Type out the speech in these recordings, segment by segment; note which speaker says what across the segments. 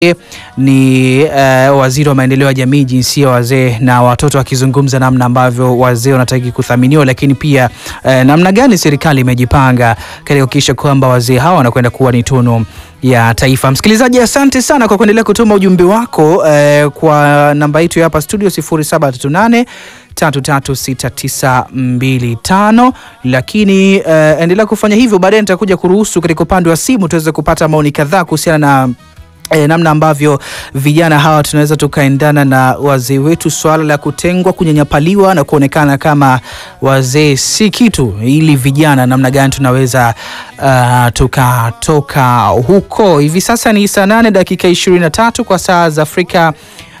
Speaker 1: ni uh, waziri wa maendeleo ya jamii, jinsia, wazee na watoto, akizungumza namna ambavyo wazee wanataki kuthaminiwa, lakini pia uh, namna gani serikali imejipanga katika kuhakikisha kwamba wazee hawa wanakwenda kuwa ni tunu ya taifa. Msikilizaji, asante sana kwa kuendelea kutuma ujumbe wako eh, kwa namba yetu ya hapa studio 0738 336925 lakini eh, endelea kufanya hivyo. Baadaye nitakuja kuruhusu katika upande wa simu tuweze kupata maoni kadhaa kuhusiana na E, namna ambavyo vijana hawa tunaweza tukaendana na wazee wetu, swala la kutengwa, kunyanyapaliwa na kuonekana kama wazee si kitu, ili vijana namna gani tunaweza uh, tukatoka huko. Hivi sasa ni saa nane dakika ishirini na tatu kwa saa za Afrika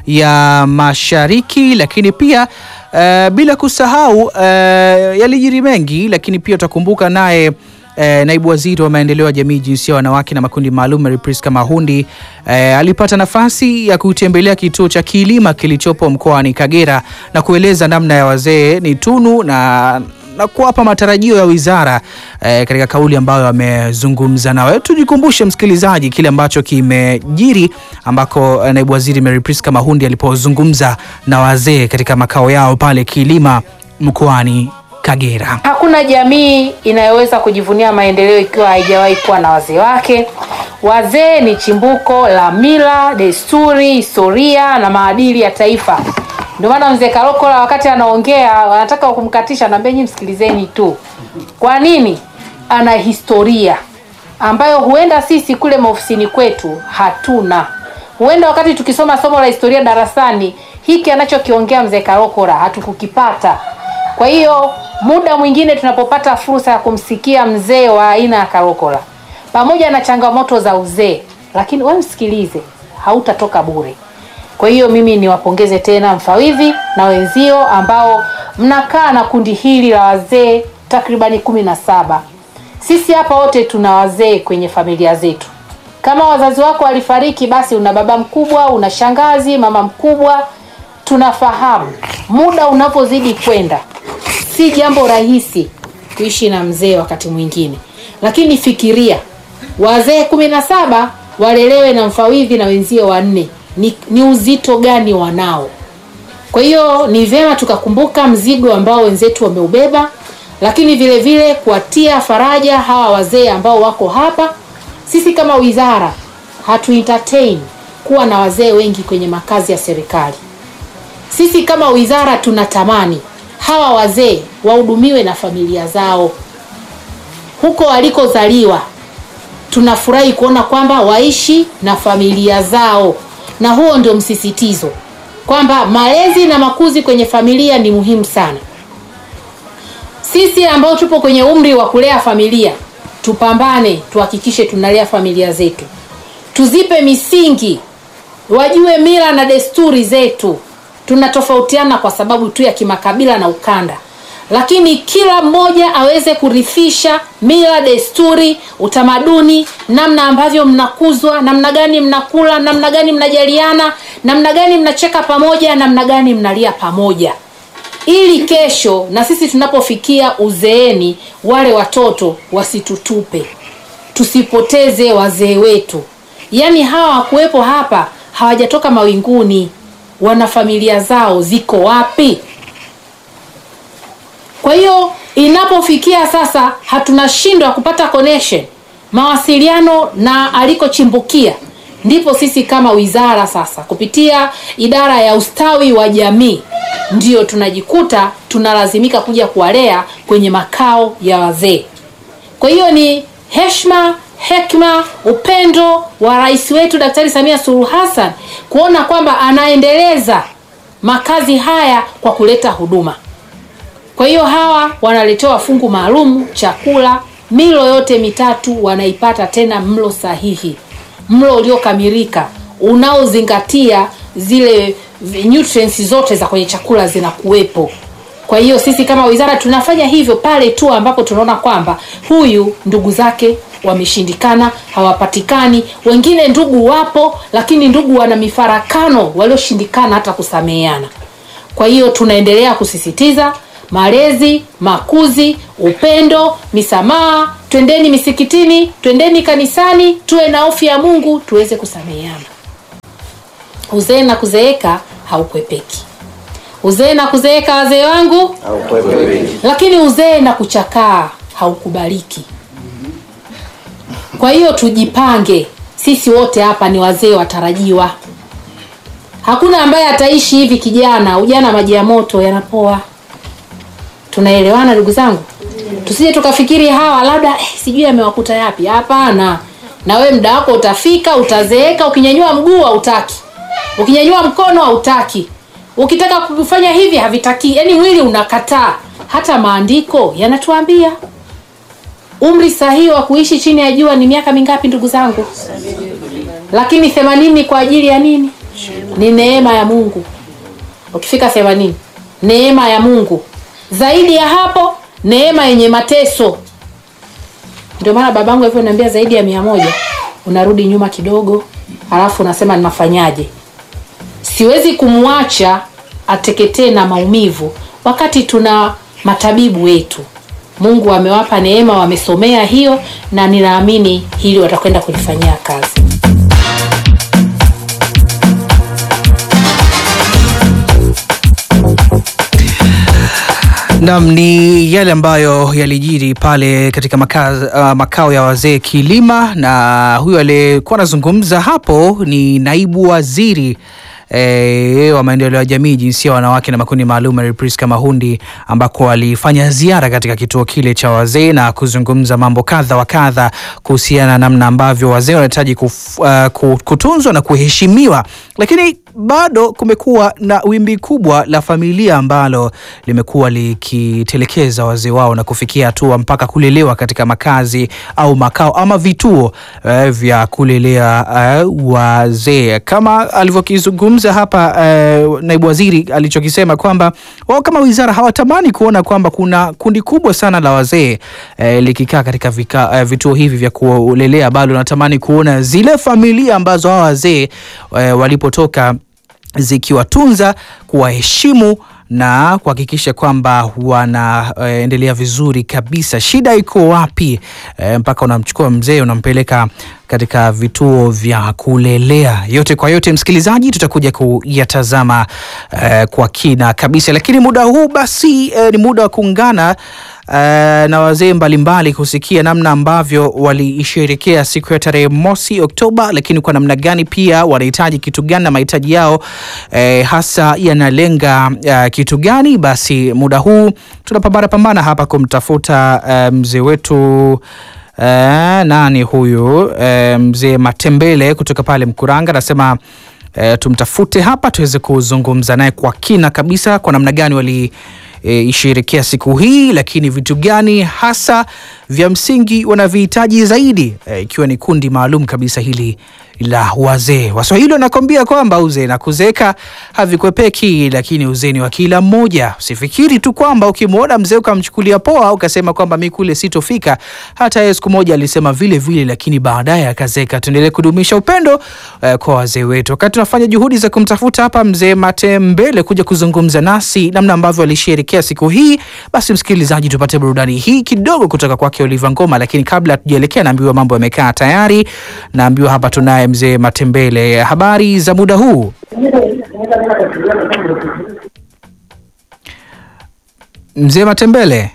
Speaker 1: ya Mashariki, lakini pia uh, bila kusahau uh, yalijiri mengi, lakini pia utakumbuka naye Eh, naibu waziri wa maendeleo ya jamii, jinsia, wanawake na makundi maalum Mary Priska Mahundi eh, alipata nafasi ya kutembelea kituo cha Kilima kilichopo mkoani Kagera na kueleza namna ya wazee ni tunu na na kuwapa matarajio ya wizara eh, katika kauli ambayo amezungumza nawe. Tujikumbushe msikilizaji kile ambacho kimejiri ambako eh, naibu waziri Mary Priska Mahundi alipozungumza na wazee katika makao yao pale Kilima mkoani Kagera.
Speaker 2: Hakuna jamii inayoweza kujivunia maendeleo ikiwa haijawahi kuwa na wazee wake. Wazee ni chimbuko la mila, desturi, historia na maadili ya taifa. Ndio maana mzee Karokola wakati anaongea wanataka kumkatisha, naambia nyinyi msikilizeni tu. Kwa nini? Ana historia ambayo huenda sisi kule maofisini kwetu hatuna. Huenda wakati tukisoma somo la historia darasani, hiki anachokiongea mzee Karokola hatukukipata. Kwa hiyo muda mwingine tunapopata fursa ya kumsikia mzee wa aina ya Karokola pamoja na changamoto za uzee, lakini wewe msikilize, hautatoka bure. Kwa hiyo mimi niwapongeze tena mfawidhi na wenzio ambao mnakaa na kundi hili la wazee takribani kumi na saba. Sisi hapa wote tuna wazee kwenye familia zetu. Kama wazazi wako walifariki, basi una baba mkubwa, una shangazi, mama mkubwa. Tunafahamu muda unapozidi kwenda si jambo rahisi kuishi na mzee wakati mwingine, lakini fikiria wazee kumi na saba walelewe na mfawidhi na wenzio wanne, ni, ni uzito gani wanao? Kwa hiyo ni vyema tukakumbuka mzigo ambao wenzetu wameubeba, lakini vile vile kuwatia faraja hawa wazee ambao wako hapa. Sisi kama wizara hatu entertain kuwa na wazee wengi kwenye makazi ya serikali. Sisi kama wizara tunatamani hawa wazee wahudumiwe na familia zao huko walikozaliwa. Tunafurahi kuona kwamba waishi na familia zao, na huo ndio msisitizo kwamba malezi na makuzi kwenye familia ni muhimu sana. Sisi ambao tupo kwenye umri wa kulea familia, tupambane, tuhakikishe tunalea familia zetu, tuzipe misingi, wajue mila na desturi zetu tunatofautiana kwa sababu tu ya kimakabila na ukanda, lakini kila mmoja aweze kurithisha mila, desturi, utamaduni, namna ambavyo mnakuzwa, namna gani mnakula, namna gani mnajaliana, namna gani mnacheka pamoja, namna gani mnalia pamoja, ili kesho na sisi tunapofikia uzeeni, wale watoto wasitutupe, tusipoteze wazee wetu. Yaani hawa wakuwepo hapa hawajatoka mawinguni wana familia zao ziko wapi? Kwa hiyo inapofikia sasa hatunashindwa kupata connection, mawasiliano na alikochimbukia, ndipo sisi kama wizara sasa kupitia idara ya ustawi wa jamii ndio tunajikuta tunalazimika kuja kuwalea kwenye makao ya wazee. Kwa hiyo ni heshima hekima, upendo wa rais wetu Daktari Samia Suluhu Hassan kuona kwamba anaendeleza makazi haya kwa kuleta huduma. Kwa hiyo hawa wanaletewa fungu maalum, chakula, milo yote mitatu wanaipata, tena mlo sahihi, mlo uliokamilika unaozingatia zile nutrients zote za kwenye chakula zinakuwepo. Kwa hiyo sisi kama wizara tunafanya hivyo pale tu ambapo tunaona kwamba huyu ndugu zake wameshindikana, hawapatikani. Wengine ndugu wapo, lakini ndugu wana mifarakano, walioshindikana hata kusameheana. Kwa hiyo tunaendelea kusisitiza malezi, makuzi, upendo, misamaha. Twendeni misikitini, twendeni kanisani, tuwe na hofu ya Mungu, tuweze kusameheana. uzee na kuzeeka haukwepeki uzee na kuzeeka wazee wangu lakini uzee na kuchakaa haukubaliki kwa hiyo tujipange sisi wote hapa ni wazee watarajiwa hakuna ambaye ataishi hivi kijana ujana maji ya moto yanapoa tunaelewana ndugu zangu tusije tukafikiri hawa labda eh, sijui amewakuta yapi hapana na we muda wako utafika utazeeka ukinyanyua mguu hautaki ukinyanyua mkono hautaki ukitaka kufanya hivi havitaki yaani mwili unakataa hata maandiko yanatuambia umri sahihi wa kuishi chini ya jua ni miaka mingapi ndugu zangu lakini themanini kwa ajili ya nini ni neema ya mungu ukifika themanini neema ya mungu zaidi ya hapo neema yenye mateso ndio maana babangu alivyoniambia zaidi ya mia moja unarudi nyuma kidogo halafu unasema ninafanyaje siwezi kumwacha ateketee na maumivu wakati tuna matabibu wetu mungu amewapa neema wamesomea hiyo na ninaamini hili watakwenda kulifanyia kazi
Speaker 1: Naam, ni yale ambayo yalijiri pale katika maka, uh, makao ya wazee Kilima, na huyu aliyekuwa anazungumza hapo ni naibu waziri E, wa maendeleo ya jamii jinsia wanawake na makundi maalum Mary Priska Mahundi ambako alifanya ziara katika kituo kile cha wazee na kuzungumza mambo kadha wa kadha kuhusiana na namna ambavyo wazee wanahitaji kuf- uh, kutunzwa na kuheshimiwa, lakini bado kumekuwa na wimbi kubwa la familia ambalo limekuwa likitelekeza wazee wao na kufikia hatua mpaka kulelewa katika makazi au makao ama vituo uh, vya kulelea uh, wazee kama alivyokizungumza hapa uh, naibu waziri alichokisema kwamba wao kama wizara hawatamani kuona kwamba kuna kundi kubwa sana la wazee uh, likikaa katika vika, uh, vituo hivi vya kulelea, bado natamani kuona zile familia ambazo hawa wazee uh, walipotoka zikiwatunza, kuwaheshimu na kuhakikisha kwamba wanaendelea vizuri kabisa. Shida iko wapi? E, mpaka unamchukua mzee unampeleka katika vituo vya kulelea. Yote kwa yote, msikilizaji, tutakuja kuyatazama e, kwa kina kabisa, lakini muda huu basi e, ni muda wa kuungana Uh, na wazee mbalimbali kusikia namna ambavyo waliisherekea siku ya tarehe mosi Oktoba, lakini kwa namna gani pia wanahitaji kitu gani na mahitaji yao eh, hasa yanalenga uh, kitu gani. Basi muda huu tunapambana pambana hapa kumtafuta uh, mzee wetu uh, nani huyu uh, mzee Matembele kutoka pale Mkuranga anasema uh, tumtafute hapa tuweze kuzungumza naye kwa kina kabisa kwa namna gani wali e, isherekea siku hii, lakini vitu gani hasa vya msingi wanavihitaji zaidi e, ikiwa ni kundi maalum kabisa hili la wazee. Waswahili wanakwambia kwamba uzee na kuzeeka havikwepeki, lakini uzee ni wa kila mmoja. Usifikiri tu kwamba ukimwona mzee ukamchukulia poa ukasema kwamba mi kule sitofika. Hata yeye siku moja alisema vile vile, lakini baadaye akazeeka. Tuendelee kudumisha upendo eh, kwa wazee wetu. Wakati tunafanya juhudi za kumtafuta hapa mzee Matembele kuja kuzungumza nasi namna ambavyo alisherekea siku hii, basi msikilizaji, tupate burudani hii kidogo kutoka kwake Oliva Ngoma. Lakini kabla tujaelekea, naambiwa mambo yamekaa tayari. Naambiwa hapa tunaye mzee Matembele. Habari za muda huu? Mzee Matembele.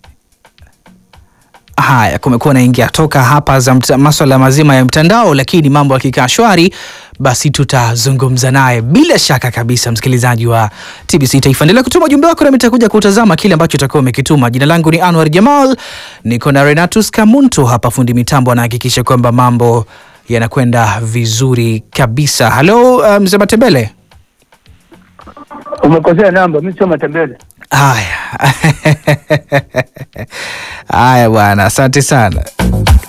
Speaker 1: Haya, kumekuwa na ingia toka hapa za mta- maswala mazima ya mtandao, lakini mambo yakikaa shwari, basi tutazungumza naye bila shaka kabisa. Msikilizaji wa TBC Taifa, endelea kutuma ujumbe wako nami nitakuja kutazama kile ambacho utakuwa umekituma. Jina langu ni Anwar Jamal, niko na Renatus Kamuntu hapa, fundi mitambo anahakikisha kwamba mambo yanakwenda vizuri kabisa. Halo uh, mzee Matembele.
Speaker 3: Umekosea namba, mimi sio Matembele.
Speaker 1: Haya haya bwana, asante sana.